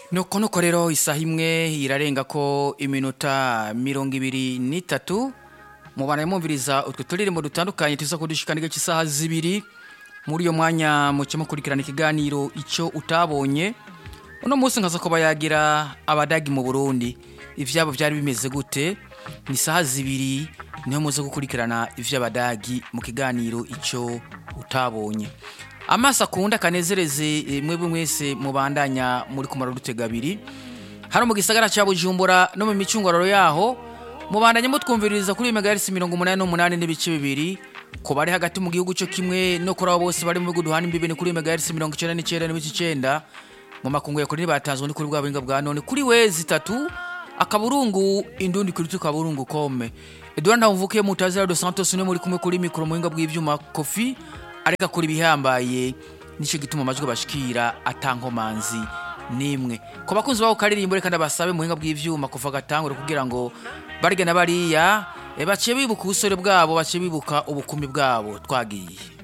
nuko nuko rero isaha imwe irarenga ko iminota mirongo ibiri n'itatu mubana mwumviriza utwo turirimbo dutandukanye tuza kudushikana igice cy'isaha zibiri muri iyo mwanya muke mukurikirana ikiganiro icyo utabonye uno munsi nkaza kuba yagira abadagi mu burundi ivyabo byari bimeze gute ni isaha zibiri niho muze gukurikirana ivy'abadagi mu kiganiro icyo utabonye amaso akunda kanezereze mwebwe mwese mubandanya muri kumara dutega abiri hano mu gisagara cya bujumbura no mu micunguraro yaho mubandanya mutwumviririza kuri megahertz mirongo umunani n'umunani n'ibice bibiri ku bari hagati mu gihugu cyo kimwe no kuri abo bose bari mu bihugu duhana imbibi ni kuri megahertz mirongo icyenda n'icyenda n'ibice icyenda mu makungu ya kuri ntibatanzwe ni kuri bwa buhinga bwa none kuri wezi itatu akaburungu indundi kuri tu kaburungu kome Edouard Ndamvukiye mutazira dos Santos ne muri kumwe kuri mikoro mu buhinga bw'ivyuma Kofi areka kuri bihambaye nico gituma amajwi bashikira atankomanzi nimwe ko bakunzi baho karirimbo reka ndabasabe mu buhinga bw'ivyuma kuva gatangure kugira ngo barige na bariya e, baciye bibuka ubusore bwabo baciye bibuka ubukumi bwabo twagiye